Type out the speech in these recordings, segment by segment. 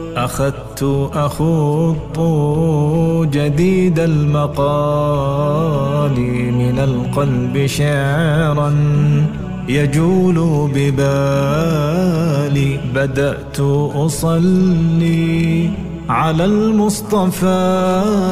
أخذت أخوض جديد المقال من القلب شعرا يجول ببالي بدأت أصلي على المصطفى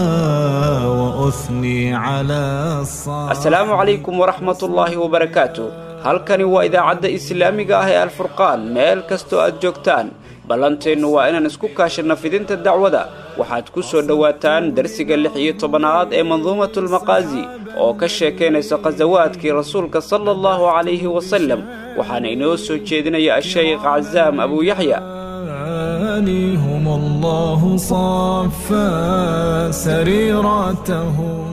وأثني على الصالح asalaamu calaykum waraxmat ullaahi wabarakaatu halkani waa idaacadda islaamiga ah ee alfurqaan meel kastoo aad joogtaan ballanteennu waa inaan isku kaashanno fidinta dacwada waxaad ku soo dhowaataan darsiga lix iyo tobanaad ee manduumatulmaqaasi oo ka sheekaynaysa khasawaadkii rasuulka sala allahu calayhi wasalem waxaana inoo soo jeedinaya ashaykh casaam abuuyaxya هم الله صفى سريرتهم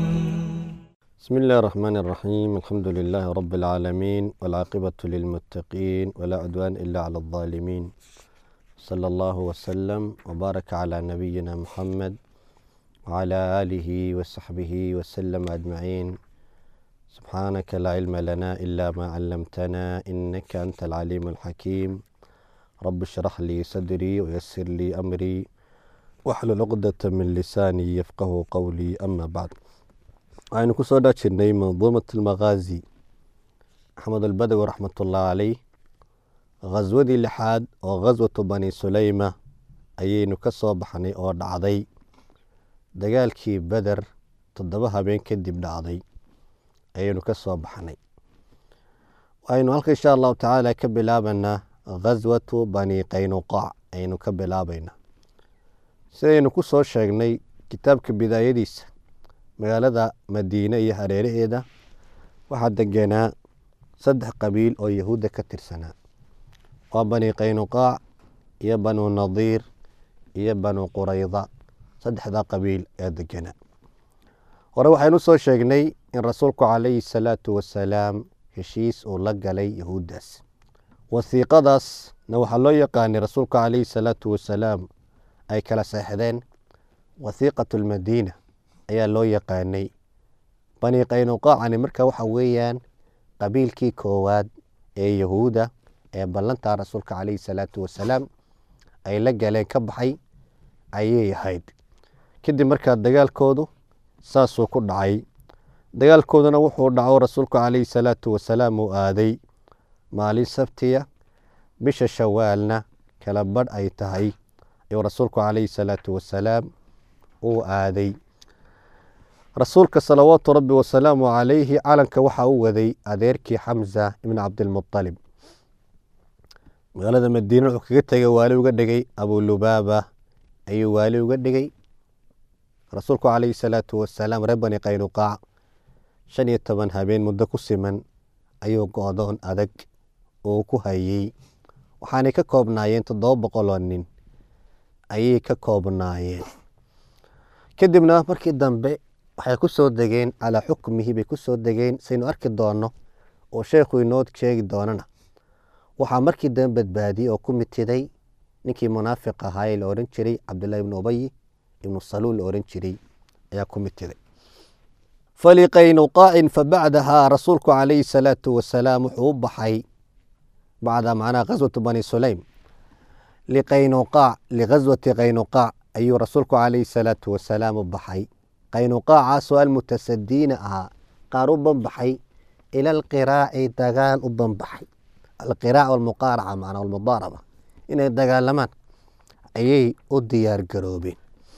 بسم الله الرحمن الرحيم الحمد لله رب العالمين والعاقبة للمتقين ولا عدوان إلا على الظالمين صلى الله وسلم وبارك على نبينا محمد وعلى آله وصحبه وسلم أجمعين سبحانك لا علم لنا إلا ما علمتنا إنك أنت العليم الحكيم رب اشرح لي صدري ويسر لي أمري واحلل عقدة من لساني يفقه قولي أما بعد waxaynu ku soo dhaajirnay manduumat almaqaazi axmed albadawi raxmatullahi caleyh khaswadii lixaad oo khaswatu bani suleyma ayaynu ka soo baxnay oo dhacday dagaalkii beder toddoba habeen kadib dhacday ayaynu ka soo baxnay waxaynu halka insha allahu tacaala ka bilaabanaa khaswatu bani qaynuqaac ayaynu ka bilaabaynaa sidaynu ku soo sheegnay kitaabka bidaayadiisa magaalada madiine iyo hareeraheeda waxaa degenaa saddex qabiil oo yahuudda ka tirsanaa waa bani qaynuqaac iyo banu nadiir iyo banu qurayda saddexdaa qabiil ee degenaa hore waxaynu soo sheegnay in rasuulku calayhi salaatu wasalaam heshiis uu la galay yahuuddaas wasiiqadaasna waxaa loo yaqaanay rasuulku calayhi salaatu wasalaam ay kala seexdeen wasiiqatu lmadiina ayaa loo yaqaanay bani qaynuqaacani marka waxa weeyaan qabiilkii koowaad ee yahuuda ee ballantaa rasuulka caleyhi salaatu wasalaam ay la galeen ka baxay ayay ahayd kadib markaa dagaalkoodu saasuu ku dhacay dagaalkooduna wuxuu dhaco rasuulku caleyhi salaatu wasalaam uu aaday maalin sabtiya bisha shawaalna kala badh ay tahay ayuu rasuulku caleyhi salaatu wasalaam uu aaday rasuulka salawaatu rabbi wasalaamu calayhi calanka waxaa u waday adeerkii xamza ibn cabdilmualib magaalada madiina wuxuu kaga tegay waali uga dhigay abulubaaba ayuu waali uga dhigay rasuulku calayhi salaatu wasalaam reer bani qaynuqaac shan iyo toban habeen muddo ku siman ayuu go-doon adag uu ku hayey waxaanay ka koobnaayeen toddoba boqol oo nin ayay ka koobnaayeen kadibna markii dambe waxay ku soo degeen calaa xukmihi bay ku soo degeen saynu arki doonno oo sheekhu inoo sheegi doonana waxaa markii dambe badbaadiyey oo ku mitiday ninkii munaafiq ahaa ee la ohan jiray cabdullahi ibnu ubay ibnu saluul la ohan jiray ayaa ku mitiday faliqaynuqaacin fabacdahaa rasuulku calayhi salaatu wasalaam wuxuu u baxay bacda macnaha khaswatu bani sulaym liqaynuqaac lighaswati qaynuqaac ayuu rasuulku calayhi salaatu wasalaam u baxay qaynuqaacaasoo almutasadiina ahaa qaar u banbaxay ila alqiraaci dagaal u banbaxay alqiraac walmuqaaraca macnaa walmudaaraba inay dagaalamaan ayay u diyaar garoobeen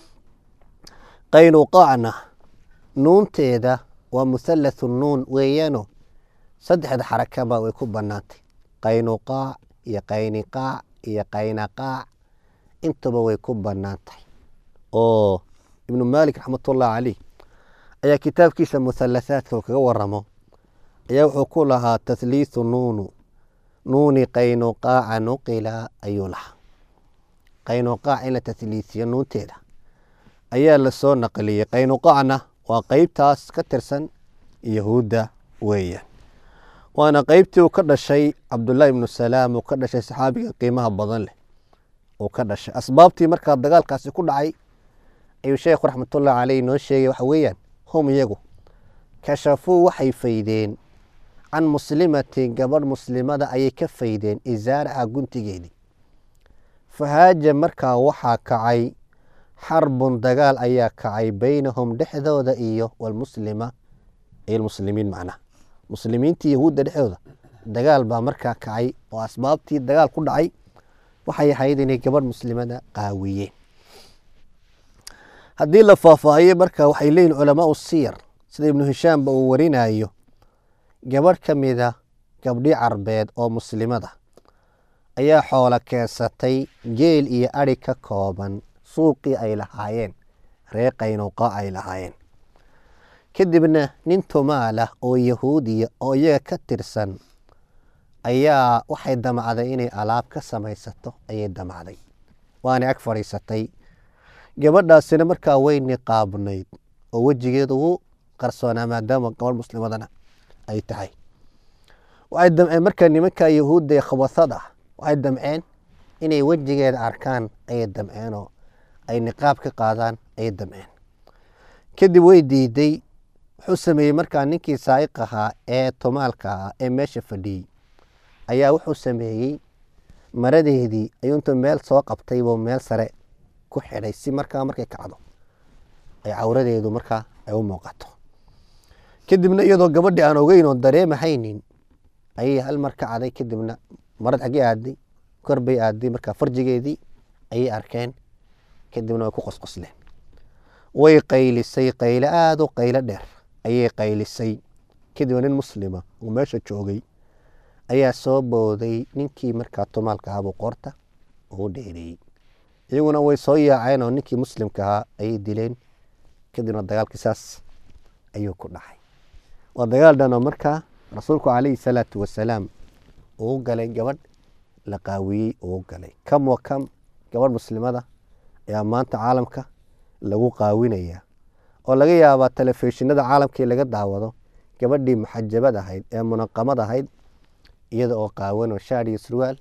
qaynuqaacna nuunteeda waa muhallathu nuun weeyaano saddexda xarakaba way ku bannaantay qaynuqaac iyo qayniqaac iyo qaynaqaac intaba way ku bannaan tahay oo ibnu maalik raxmatullahi caleyh ayaa kitaabkiisa muhalathaadka uu kaga waramo ayaa wuxuu ku lahaa tahliithu nuunu nuuni qaynuqaaca nuqila ayuu lahaa qaynuqaac in la tahliisiyo nuunteeda ayaa lasoo naqliyey qaynuqaacna waa qeybtaas ka tirsan yahuudda weeyaan waana qeybtii uu ka dhashay cabdullaahi ibnu salaam uu ka dhashay saxaabiga qiimaha badan leh uu ka dhashay asbaabtii markaa dagaalkaasi ku dhacay ayuu sheekhu raxmatullahi caleyh noo sheegay waxa weeyaan hum iyagu kashafuu waxay faydeen can muslimatin gabadh muslimada ayay ka faydeen isaaraha guntigeedii fahaaja markaa waxaa kacay xarbun dagaal ayaa kacay beynahum dhexdooda iyo walmuslima iyo almuslimiin macnaha muslimiintii yahuudda dhexdooda dagaal baa markaa kacay oo asbaabtii dagaal ku dhacay waxay ahayd inay gabadh muslimada qaawiyeen haddii la faahfaahiyo marka waxay leeyihin culamaau siyar sida ibnu hishaamba uu warinayo gabadh ka mida gabdhi carbeed oo muslimada ayaa xoolo keensatay geel iyo adhi ka kooban suuqii ay lahaayeen ree qaynuqa ay lahaayeen kadibna nin tumaalah oo yahuudiya oo iyaga ka tirsan ayaa waxay damacday inay alaab ka samaysato ayay damacday waana ag fadhiisatay gabadhaasina markaa way niqaabnayd oo wejigeedu wuu qarsoonaa maadaama gabadh muslimadana ay tahay waxay damceen markaa nimanka yahuudda ee khabasada ah waxay damceen inay wejigeeda arkaan ayay damceenoo ay niqaab ka qaadaan ayay damceen kadib way diiday wuxuu sameeyey markaa ninkii saa'iq ahaa ee tumaalka ahaa ee meesha fadhiyey ayaa wuxuu sameeyey maradeedii ayuu intuu meel soo qabtay buu meel sare ku xidhay si markaa markay kacdo ay cawradeedu markaa ay u muuqato kadibna iyadoo gabadhii aan ogeyn oo dareemahaynin ayay hal mar ka caday kadibna marad xaggee aaday kor bay aaday markaa farjigeedii ayay arkeen kadibna way ku qosqosleen way qaylisay qayle aada u qaylo dheer ayay qaylisay kadibna nin muslima oo meesha joogay ayaa soo booday ninkii markaa tumaalka ahaabuu qoorta ugu dheereeyey iyaguna way soo yaaceen oo ninkii muslimka ahaa ayay dileen kadibna dagaalkii saas ayuu ku dhacay waa dagaal dhan oo markaa rasuulku calayhi salaatu wasalaam uu galay gabadh la qaawiyey uu galay kam wa kam gabadh muslimada ayaa maanta caalamka lagu qaawinaya oo laga yaabaa telefishinada caalamkii laga daawado gabadhii muxajabad ahayd ee munaqamad ahayd iyada oo qaawan oo shaar iyo surwaal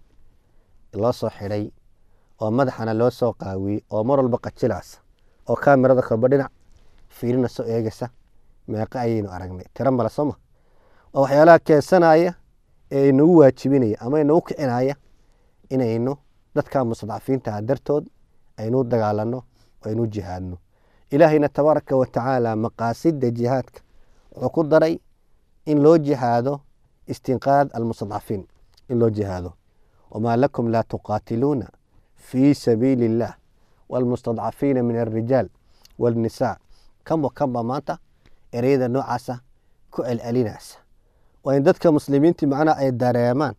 loo soo xidhay oo madaxana loo soo qaawiyey oo mar walba qajilaasa oo kaamirada kalba dhinac fiirina soo eegaysa meeqa ayaynu aragnay tiro male sooma waa waxyaalaha keensanaya ee inagu waajibinaya ama inagu kicinaya inaynu dadka mustadcafiintaha dartood aynu dagaalano oo aynu jihaadno ilaahayna tabaaraka wa tacaala maqaasida jihaadka wuxuu ku daray in loo jihaado istinqaad almustadcafiin in loo jihaado wamaa lakum laa tuqaatiluuna fii sabiili اllah wاlmustadcafiina min alrijaal wاlnisaa kam wa kanba maanta ereyada noocaasa ku celcelinaysa waa in dadka muslimiintii macnaha ay dareemaan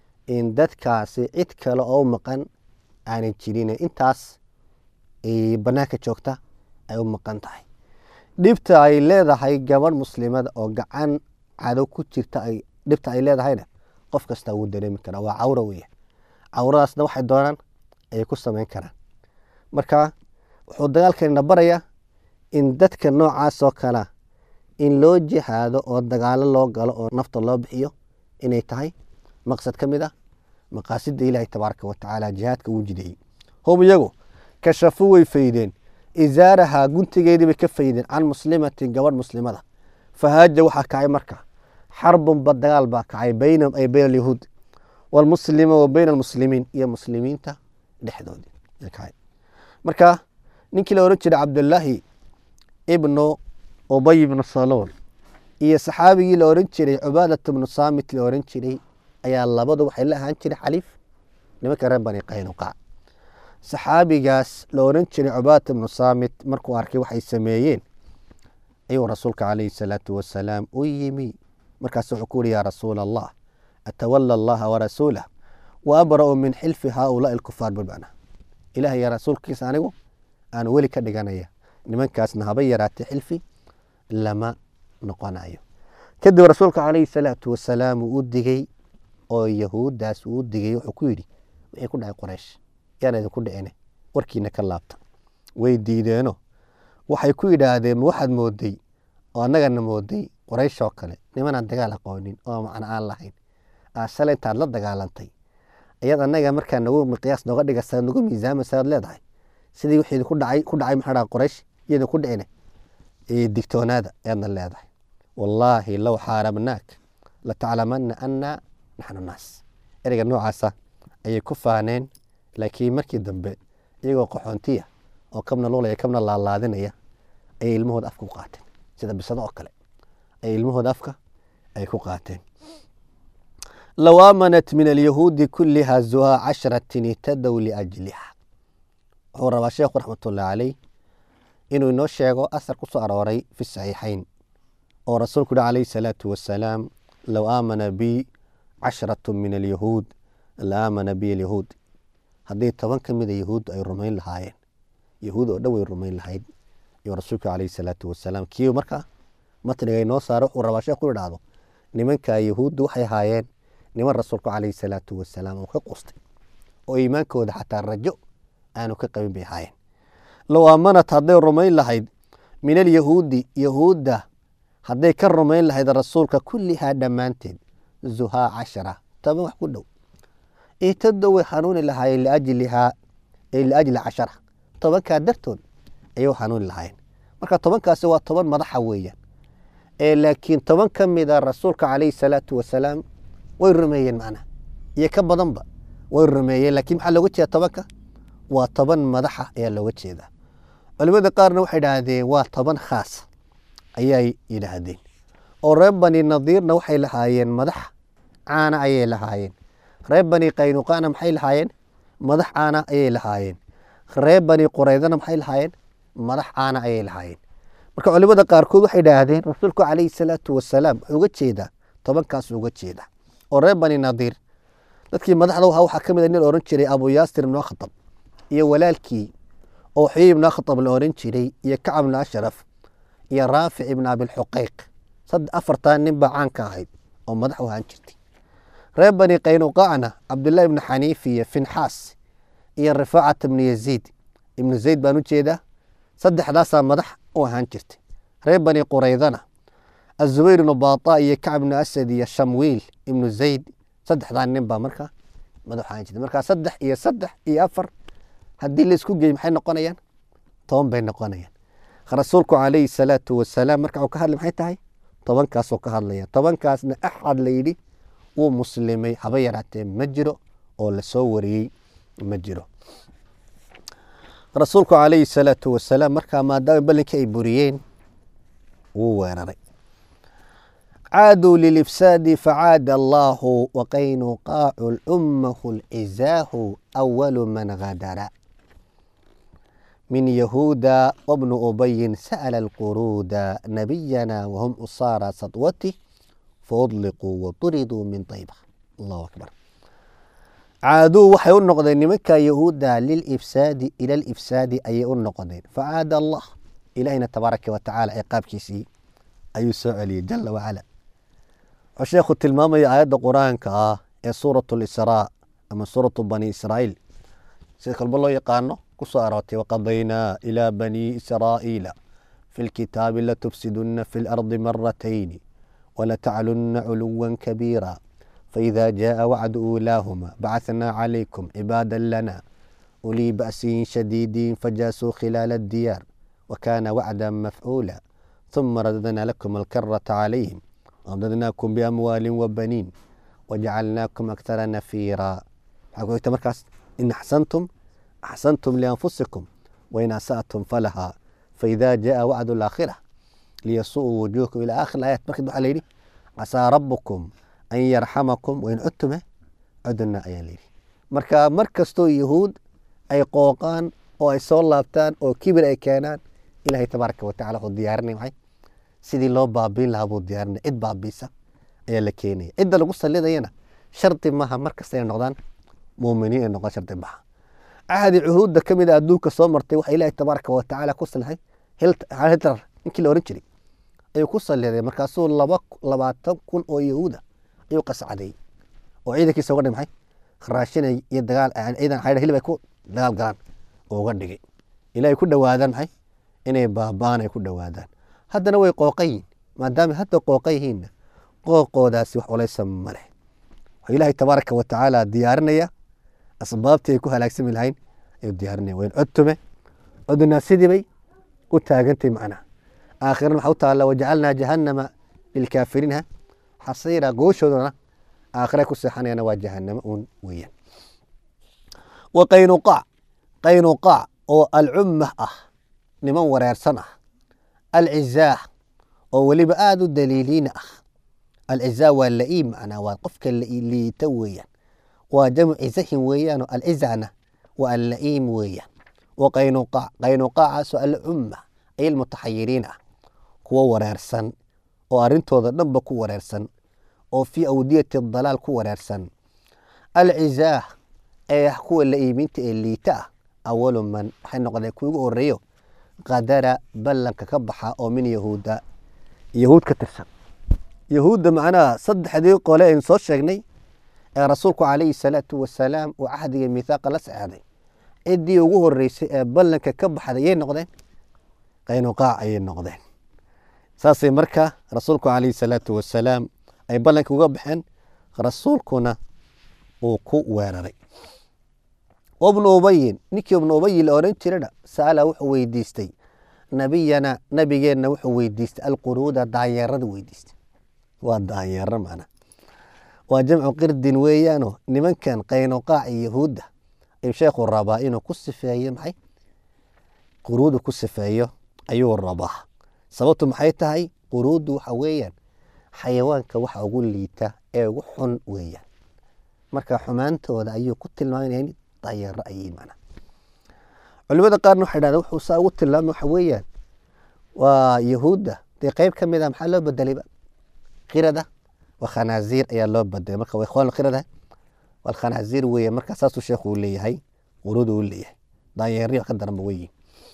in dadkaasi cid kale oo maqan aanay jirin intaas banaanka joogta ay u maqan tahay dhibta ay leedahay gabadh muslimada oo gacan cadow ku jirta dhibta ay leedahayna qof kasta wuu dareemi karaa waa cawra weya cawradaasna waxay doonaan ayay ku samayn karaan marka wuxuu dagaalkanina barayaa in dadka noocaas oo kalea in loo jihaado oo dagaalo loo galo oo nafta loo bixiyo inay tahay maqsad ka mid ah maqaasida ilaahi tabaaraka wa tacaala jihaadka uu jideeyey hum iyagu kashafu way faydeen izaarahaa guntigeedii bay ka faydeen can muslimatin gabadh muslimada fahaaja waxaa kacay marka xarbunba dagaal baa kacay baynahum ay bayna alyahuud waalmuslima wa bayna almuslimiin iyo muslimiinta dhexdoodii kacay marka ninkii la ohan jiray cabdullaahi ibnu ubay ibnu salool iyo saxaabigii la ohan jiray cubaadat ibnu saamit la ohan jiray ayaa labadu waxay la ahaan jiray xaliif nimanka reer bani qaynuqaac saxaabigaas la oran jiray cubaadat ibnu saamit markuu arkay waxay sameeyeen ayuu rasuulka calayhi salaatu wasalaam u yimi markaas wuxuu ku yuri yaa rasuula allah atawala allaha warasuulah wa abra'u min xilfi haaulaai alkufaar bilmacna ilaah yaa rasuulkiisa anigu aan weli ka dhiganaya nimankaasna haba yaraatay xilfi lama noqonayo kadib rasuulka calayhi salaatu wasalaam uu u digey oo yahuuddaas uu u digay wuxuu ku yidhi wixii ku dhacay qoraysh yaan idinku dhicine warkiina ka laabta way diideeno waxay ku yidhaahdeen ma waxaad mooday oo annagana mooday qoraysh oo kale nimanaan dagaal aqoonin oo macno aan lahayn aasale intaad la dagaalantay ayaad annaga markaa nagu miqyaas nooga dhigasa nagu miisaamaysaad leedahay sidii wixii ku dhacay ku dhacay maxaa dhaha qoraysh iyada ku dhicine digtoonaada ayaadna leedahay wallaahi low xaarabnaak lataclamana ana naxnu naas ereyga noocaasa ayay ku faaneen laakiin markii dambe iyagoo qaxoontiya oo kabna lulaya kabna laalaadinaya ayay ilmahooda afka ku qaateen sida bisado oo kale ayay ilmahooda afka ay ku qaateen low aamanat min alyahuudi kuliha zuhaa cashratin ihtadow liajliha wuxuu rabaa sheekhu raxmatullahi caleyh inuu inoo sheego asar ku soo arooray fi saxiixayn oo rasuulku yihi calayhi salaatu wasalaam low aamana bi cashratu min alyahuud la aamana bi alyahuud haddii toban ka mida yahuud ay rumayn lahaayeen yahuud oo dhan way rumayn lahayd iyo rasuulku calayhi salaatu wasalaam kii markaa matniga inoo saaro wuxuu rabaa sheekhu idhaahdo nimanka yahuuddu waxay ahaayeen niman rasuulku calayhi salaatu wasalaam uu ka qustay oo iimaankooda xataa rajo aanu ka qabin bay ahaayeen low aamanat hadday rumayn lahayd min alyahuudi yahuudda hadday ka rumayn lahayd rasuulka kullihaa dhammaanteed zuhaa cashara toban wax ku dhow ihtadow way xanuuni lahaayeen liajlihaa ay liajli cashara tobankaa dartood ayay u xanuuni lahaayeen marka tobankaasi waa toban madaxa weeyaan ee laakiin toban ka mida rasuulka calayhi salaatu wasalaam way rumeeyeen macnaha iyo ka badanba way rumeeyeen laakiin maxaa looga jeeda tobanka waa toban madaxa ayaa looga jeedaa culimada qaarna waxay idhaahdeen waa toban khaas ayay yidhaahdeen oo reer bani nadiirna waxay lahaayeen madax caana ayay lahaayeen reer bani qaynuqaana maxay lahaayeen madax caana ayay lahaayeen reer bani qureydana maxay lahaayeen madax caana ayay lahaayeen marka culimada qaarkood waxay idhaahdeen rasuulku calayhi salaatu wasalaam wuxuu uga jeedaa tobankaas uga jeeda oo reer bani nadiir dadkii madaxda wahaa waxaa ka mid a nin ohan jiray abu yaasir ibnu akhtab iyo walaalkii oo xuyey ibnu akhtab la ohan jiray iyo kacab ibnu ashraf iyo raafic ibnu abilxuqeyq afartan nin baa caan ka ahayd oo madax u ahaan jirtay reer bani qaynuqacna cabdullahi ibnu xaniif iyo finxaas iyo rifaacat ibnu yaziid ibnu zayd baan u jeedaa saddexdaasaa madax u ahaan jirtay reer bani qureydana azubayr ibnu bata iyo kacb ibnu asad iyo shamwiil ibnu zayd saddexdaa nin baa markaa madax ahaan jirtay markaa saddex iyo saddex iyo afar haddii laisku geey maxay noqonayaan toban bay noqonayaan rasuulku calayhi salaatu wasalaam marka uu ka hadlay maxay tahay tobankaasoo ka hadlaya tobankaasna axad layidhi wuu muslimay haba yaraatee ma jiro oo lasoo wariyey ma jiro rasuulku calayhi salaatu wasalaam markaa maadaama ballinkii ay buriyeen wuu weeraray caaduu lilifsaadi facaada allaahu waqaynuqaacu lummahu lcizaahu awalu man gadara من يهودا وابن أبي سأل القرود نبينا وهم أصارى سطوته فأطلقوا وطردوا من طيبة الله أكبر عادوا وحي النقدين مكة يهودا للإفساد إلى الإفساد أي النقدين فعاد الله إلينا تبارك وتعالى عقاب كيسي أي سؤالي جل وعلا الشيخ التلمامي آيات القرآن كآه سورة الإسراء أما سورة بني إسرائيل سيد قلب الله يقانو kusoo aroortay waqadaynaa ilaa banii israa'iila fi lkitaabi latufsiduna fi lardi maratayni walataclunna culuwa kabiira faida jaءa wacdu uulaahuma bacaثnaa calaykum cibaada lana ulii ba'sin shadiidin fajaasuu khilaala الdiyaar wakana wacda mafcuula ثuma radadna lakum alkarata calayhim wamdadnaakum biamwaali wabaniin wajacalnaakum akthara nafiira maxaa ku xigta markaas in axsantum أحسنتم لأنفسكم وإن أسأتم فلها فإذا جاء وعد الآخرة ليسوءوا وجوهكم إلى آخر الآيات مركز waxaa layidhi casaa rabbukum an yarxamakum wain cudtume cuduna ayaa layidhi marka mar kastoo yahuud ay qooqaan oo ay soo laabtaan oo kibir ay keenaan ilaahay tabaaraka watacala wuxuu diyaarinay maxay sidii loo baabiin lahaa buu diyaarinay cid baabiisa ayaa la keenaya cidda lagu sallidayana shardi maaha mar kasta inay noqdaan muuminiin ay noqdaan shardi maaha cahdi cuhuudda ka mid a adduunka soo martay waxa ilaahay tabaaraka watacaala ku salixay hitler ninkii la ohan jiray ayuu ku saliday markaasuu laba labaatan kun oo yahuuda ayuu qascaday oo ciidankiisa uga dhigay maxay raashin iyo dagaal ciidan xaydha hilib ay ku dagaal galaan oo uga dhigay ilaahay ku dhowaadaan maxay inay baabaan ay ku dhowaadaan haddana way qooqan yihin maadaama hadda qooqan yihiinna qooqoodaasi wax culaysa ma leh waxaa ilaahay tabaaraka watacaala diyaarinaya asbaabtii ay ku halaagsami lahayn ayuu diyaarinaya wayn codtume codunaa sidii bay u taagantay macnaha aakhirana waxaa u taalla wajacalnaa jahannama lilkaafiriinha xasiira gooshoodana aakhira ku seexanayana waa jahanamo uun weeyaan wa qaynuqaac qaynuqaac oo alcummah ah niman wareersan ah alcizaah oo weliba aada u daliiliina ah alcizaa waa la'iim macnaa waa qofka liita weeyaan waa jamcu cizahin weeyaanoo alcizana waa alla'iim weeyaan wa qaynuqaac qaynuqaacaasoo alcumma ay almutaxayiriin ah kuwo wareersan oo arrintooda dhanba ku wareersan oo fii awdiyati dalaal ku wareersan alcizaah ee ah kuwa la'iiminta ee liita ah awalu man waxay noqdeen kuwi ugu horeeyo qadara ballanka ka baxa oo min yahuuda yahuud ka tirsan yahuudda macnaha saddexdii qole aynu soo sheegnay ee rasuulku calayhi salaatu wasalaam uu cahdiga mithaaqa la sexday ciddii ugu horeysay ee ballanka ka baxday yay noqdeen qaynuqaac ayay noqdeen saasay marka rasuulku calayhi salaatu wasalaam ay ballanka uga baxeen rasuulkuna uu ku weeraray wabnu ubayin ninkii ibnu ubayi la odhan jirana sa'ala wuxuu weydiistay nabiyana nabigeenna wuxuu weydiistay alquruuda daanyeerada weydiistay waa daanyeero macna waa jamcu qirdin weeyaanoo nimankan qaynuqaac iyo yahuudda ayuu sheekhu rabaa inuu ku sifeeyo maxay quruuda ku sifeeyo ayuu rabaa sababtu maxay tahay quruuddu waxa weeyaan xayawaanka waxa ugu liita ee ugu xun weeyaan marka xumaantooda ayuu ku tilmaamanaya daanyeero ayay macna culimada qaarna waxay dhahdeen wuxuu saa ugu tilmaamay waxa weeyaan waa yahuudda dee qeyb ka mid a maxaa loo bedelayba qirada waa khanaaziir ayaa loo bedelay marka waa ikhwaan qirada waa khanaaziir weeye marka saasuu sheekhu uu leeyahay quruudu uu leeyahay daanyeeri wax ka daranba weyiin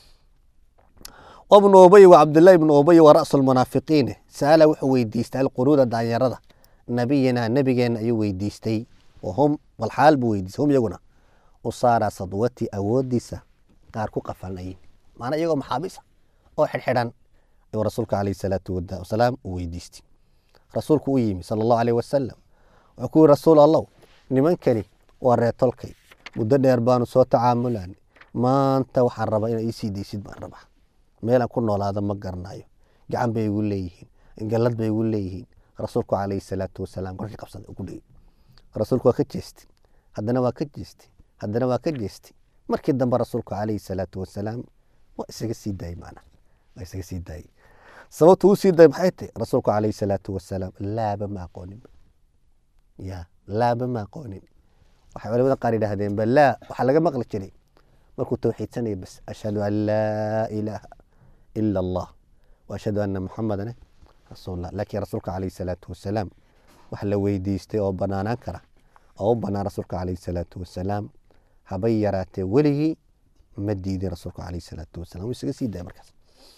wabnu ubay wa cabdullahi ibnu ubay wa ra'su lmunaafiqiine sa'ala wuxuu weydiistay alquruuda daanyarada nabiyina nabigeena ayuu weydiistay wahum walxaal buu weydiistay hum iyaguna usaara sadwati awoodiisa qaar ku qafanayay maana iyagoo maxaabiisa oo xidhxidhan ayuu rasuulka calayhi salaatu wasalaam uu weydiistay rasuulku u yimi sala allahu aleyh wasalam wuxuu ku yiri rasuul allow nimankani waa reetolkay muddo dheer baanu soo tacaamulan maanta waxaan rabaa inaa iisii deysid baan rabaa meelaan ku noolaada ma garanayo gacan bay igu leeyihiin gallad bay igu leeyihiin rasuulku calayhi salaatu wasalaam korkii qabsaday ugu dhigay rasuulku waa ka jeestay haddana waa ka jeestay haddana waa ka jeestay markii dambe rasuulku calayhi salaatu wasalaam waa isaga sii daayey macna waa isaga sii daayey sababtu uu sii daayey maxay tahay rasuulku calayhi salaatu wasalaam laaba ma aqoonin ya laaba ma aqoonin waxay culamada qaar yidhaahdeen ba laa waxaa laga maqli jiray markuu tawxiidsanaya bas ashhadu an laa ilaaha ila allah wa ashhadu anna muxamadan rasuulullah laakiin rasuulka calayhi salaatu wasalaam wax la weydiistay oo banaanaan kara oo u banaan rasuulka calayhi salaatu wasalaam habay yaraatee weligii ma diidin rasuulka calayhi salaatu wasalam wuu isaga sii daaya markaas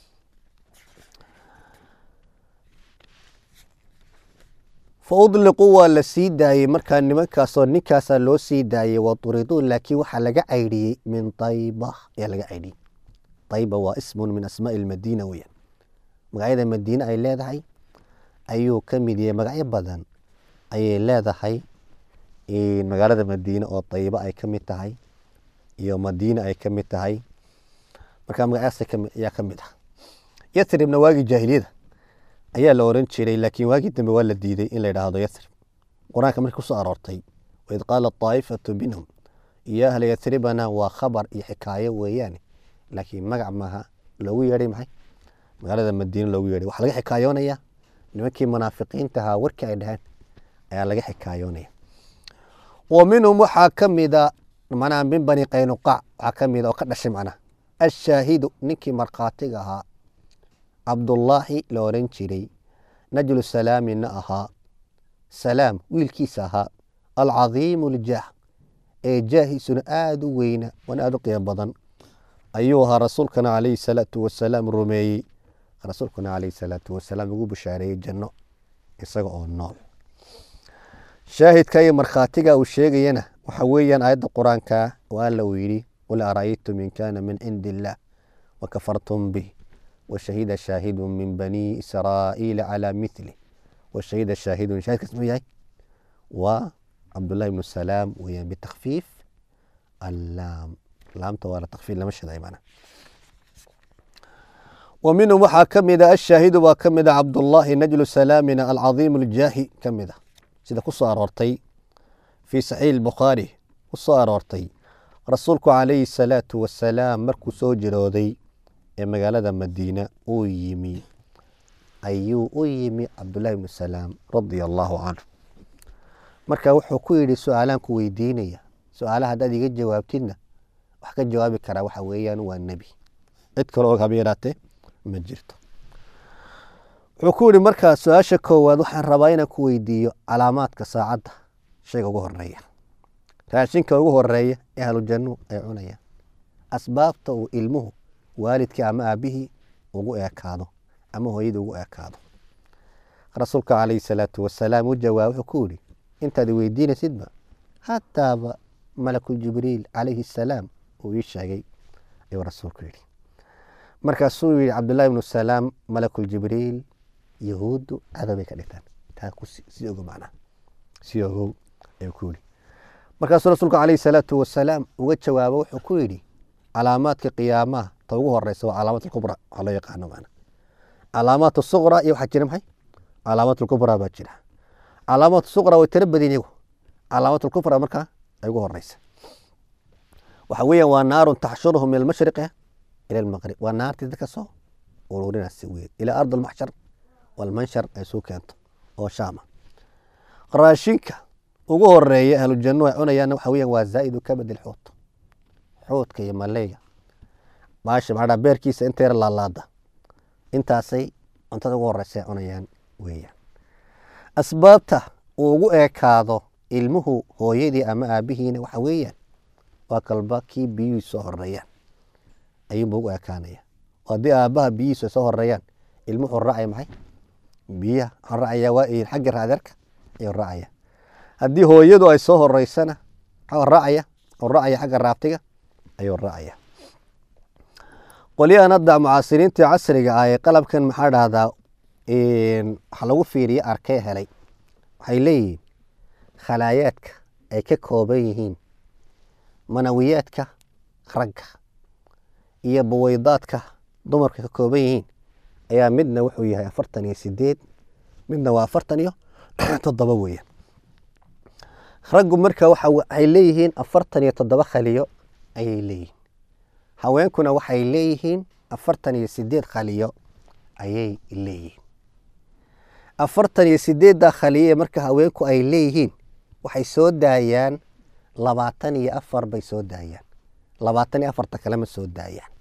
fa udliquu waa la sii daayey markaa nimankaasoo ninkaasaa loo sii daayey wa duriduu laakiin waxaa laga caydhiyey min tayba ayaa laga caydhiyey tayba waa ismun min asmaai lmadiina weyaan magacyada madiine ay leedahay ayuu ka mid yahay magacyo badan ayay leedahay magaalada madiine oo tayba ay ka mid tahay iyo madiine ay ka mid tahay marka magacyaas ayaa ka mid ah yatribna waagii jaahiliyada ayaa la oran jiray laakiin waagii dambe waa la diiday in la yidhaahdo yathrib qur-aanka markii kusoo aroortay waid qaala taa'ifatu minhum iyo ahla yathribana waa khabar iyo xikaayo weeyaane laakiin magac maaha loogu yeedhay maxay magaalada madiine loogu yeedhay waxaa laga xikaayoonayaa nimankii munaafiqiinta ahaa warkii ay dhaheen ayaa laga xikaayoonaya wa minhum waxaa ka mida manaa min bani qaynuqaac waxaa ka mida oo ka dhashay macnaha ashaahidu ninkii markhaatiga ahaa cabdullaahi la oran jiray najlu salaamina ahaa salaam wiilkiisa ahaa alcadiimu ljaah ee jaahiisuna aada u weyna wana aada u qiimo badan ayuu ahaa rasuulkana calayhi salaatu wasalaam rumeeyey rasuulkuna calayhi salaatu wasalaam ugu bashaareeyey janno isaga oo nool shaahidka iyo markhaatiga uu sheegayana waxa weeyaan aayadda qur-aanka oo alla uu yidhi qul ara'aytum in kaana min cindi illaah wakafartum bih washahida shaahidu min bani israa'iila calaa mithli washahida shaahidun shahidkaas muxuu yahay waa cabdullahi ibnu salaam weeyaan bitakfiif allaam laamta waa la takfiif lama shaday macna wa minhum waxaa ka mid a ashaahidu baa ka mid a cabdullaahi najlu salaamina alcadiimu ljaahi ka mid a sida ku soo aroortay fii saxiix bukhaari ku soo aroortay rasuulku calayhi salaatu wasalaam markuu soo jirooday ee magaalada madiina uu yimi ayuu u yimi cabdullaahi ibnu salaam radia allaahu canhu marka wuxuu ku yidhi su-aalaan ku weydiinaya su-aalaha haddaad iga jawaabtidna wax ka jawaabi karaa waxa weeyaan waa nebi cid kale og haba yaraatee ma jirto wuxuu ku yidhi markaa su-aasha koowaad waxaan rabaa inaan ku weydiiyo calaamaadka saacadda shayga ugu horeeya raashinka ugu horeeya ee ahlujannuhu ay cunayaan asbaabta uu ilmuhu waalidkii ama aabihii ugu eekaado ama hooyadii ugu eekaado rasuulka calayhi salaatu wasalaam u jawaab wuxuu ku yidhi intaad weydiinaysidba hataaba malaku jibriil calayhi salaam uu ii sheegay ayuu rasuulku yidhi markaasuu yidhi cabdullahi ibnu salaam malakul jibriil yahuuddu cadowbay ka dhigtaan taa ku sii ogo macnaha sii ogow ayuu ku yidhi markaasuu rasuulku calayhi salaatu wasalaam uga jawaabo wuxuu ku yidhi calaamaadka qiyaamaha ta ugu horeysa waa calaamaat alkubra waxaa loo yaqaano macna calaamaat suqra iyo waxaa jira maxay calaamaat alkubra baa jira calaamaat suqra way tiro badin iyagu calaamaat alkubra markaa ay ugu horeysa waxa weeyaan waa naarun taxshuruhum min almashriqi ila almaqrib waa naartii dadka soo ururinaysa weyn ilaa ard almaxshar walmanshar ay suu keento oo shaama raashinka ugu horeeya ahlujannu ay cunayaanna waxa weeyaan waa zaa'idu kabad ilxuut xuutka iyo maleega baasha maxaa beerkiisa inta yar laalaada intaasay cuntada ugu horeysa ay cunayaan weeyaan asbaabta uu ugu eekaado ilmuhu hooyadii ama aabihiina waxa weeyaan waa kalba kii biyuhi soo horeeyaan ayuunba ugu ekaanaya haddii aabbaha biyihiisu ay soo horeeyaan ilmu wuxuu raacaya maxay biyaha wuxuu raacaya waa xagga raadeerka ayuu raacaya haddii hooyadu ay soo horeysana wuxuu raacaya wuxuu raacaya xagga raabtiga ayuu raacaya qolyahan hadda mucaasiriintii casriga ah ee qalabkan maxaa dhahdaa waxa lagu fiiriye arkay helay waxay leeyihiin khalaayaadka ay ka kooban yihiin manawiyaadka ragga iyo buweydaadka dumarka ka kooban yihiin ayaa midna wuxuu yahay afartan iyo sideed midna waa afartan iyo toddoba weeyaan raggu marka waxay leeyihiin afartan iyo toddoba khaliyo ayay leeyihiin haweenkuna waxay leeyihiin afartan iyo sideed khaliyo ayay leeyihiin afartan iyo sideedda khaliyo ee marka haweenku ay leeyihiin waxay soo daayaan labaatan iyo afar bay soo daayaan labaatan iyo afarta kalema soo daayaan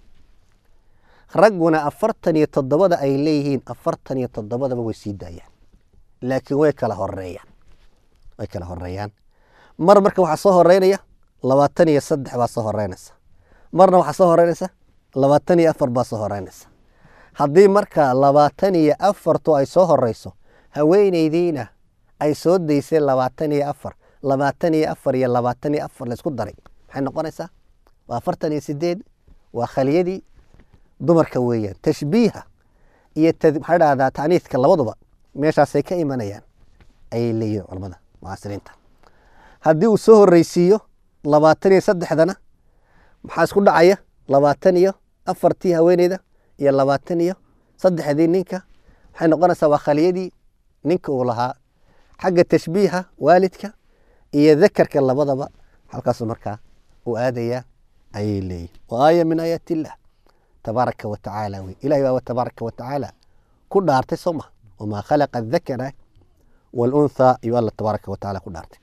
ragguna afartan iyo toddobada ay leeyihiin afartan iyo toddobadaba way sii daayaan laakiin way kala horeeyaan way kala horeeyaan mar marka waxaa soo horeynaya labaatan iyo saddex baa soo horeynaysa marna waxaa soo horeynaysa labaatan iyo afar baa soo horeynaysa haddii marka labaatan iyo afartu ay soo horeyso haweeneydiina ay soo daysay labaatan iyo afar labaatan iyo afar iyo labaatan iyo afar laysku daray maxay noqonaysaa waa afartan iyo sideed waa khaliyadii dumarka weeyaan tashbiiha iyo maxaa dhahdaa taniiska labaduba meeshaasay ka imanayaan ayay leeyihin culamada mucaasiriinta haddii uu soo horeysiiyo labaatan iyo saddexdana maxaa isku dhacaya labaatan iyo afartii haweeneyda iyo labaatan iyo saddexdii ninka waxay noqonaysaa waa khaliyadii ninka uu lahaa xagga tashbiiha waalidka iyo dakarka labadaba halkaasu markaa uu aadaya ayay leeyihin wa aaya min aayaat illah tabaaraka wa tacaala wey ilahay baa tabaaraka wa tacaala ku dhaartay soo ma wamaa khalaqa adakara walunthaa iyo alla tabaaraka wa tacala ku dhaartay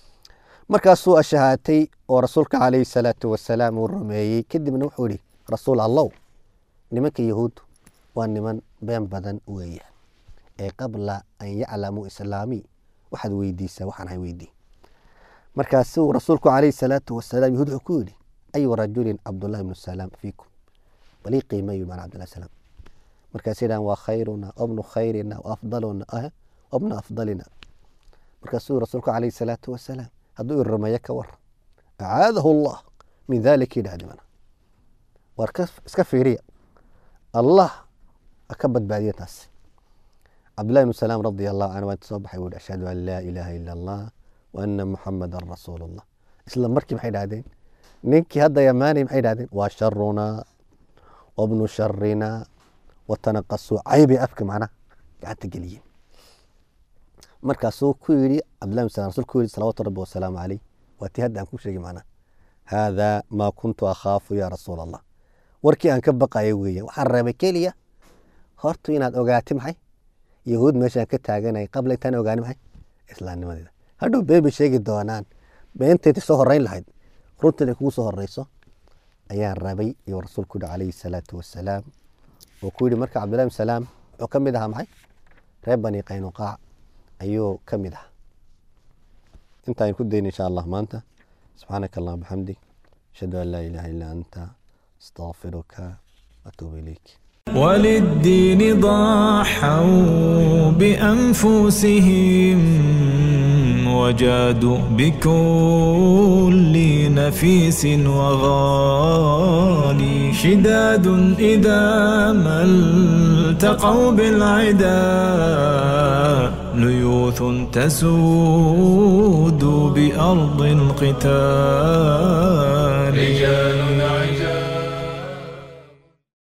markaasuu ashahaatay oo rasuulka calayhi salaatu wasalaam uu rumeeyey kadibna wuxuu yihi rasuul allow nimanka yahuuddu waa niman been badan weeyaan ee qabla an yaclamuu islaamii waxaad weydiisaa waxaan hay weydii markaasuu rasuulku calayhi salaatu wasalaam yahuud wuxuu ku yidhi ayu rajulin cabdullahi ibnu salaam fiikum balii qiimayu maana cabdullahi salaam markaasay dhahan waa khayruna wabnu khayrina waafdaluna wabnu afdalina markaasuu rasuulku calayhi salaatu wasalaam hadduu i rumeeyo ka war acaadahu allah min dalika yidhahdi mana war iska fiiriya allah ka badbaadiya taas cabdullahi ibnu salaam radia allahu canhu waa inta soo baxay wuhi ashhadu an laa ilaaha ila allah wa ana muxamadan rasuulu llah isla markii maxay dhahdeen ninkii hadda yamaanay maxay dhahdeen waa sharunaa wabnu sharina watanaqasuu caybay afka macnaha gacanta geliyeen markaasuu ku yidhi cabdullahi ibnu salam rasul ku yidhi salawaatu rabbi wasalaamu caleyh waa tii hadda aan ku sheegay macnaha haadaa maa kuntu akhaafu yaa rasuul allah warkii aan ka baqayo weeyaan waxaan reebay keliya horta inaad ogaati maxay yahuud meeshaan ka taaganay qabla intaan ogaani maxay islaamnimadeeda hadhow been bay sheegi doonaan beenteeda soo horeyn lahayd runtan ay kugu soo horeyso ayaan rabay iyo rasuulku yihi calayhi salaatu wasalaam oo ku yidhi marka cabdillahi bin salaam wuxuu ka mid ahaa maxay reer bani qaynuqaac ayuu ka mid ahaa intaan ku dayna insha allah maanta subxaanaka allah bixamdik ashhadu an laa ilaaha illaa anta astaqfiruka watuubu ilayk وللدين ضحوا بأنفسهم وجادوا بكل نفيس وغالي شداد إذا ما التقوا بالعدا ليوث تسود بأرض القتال رجال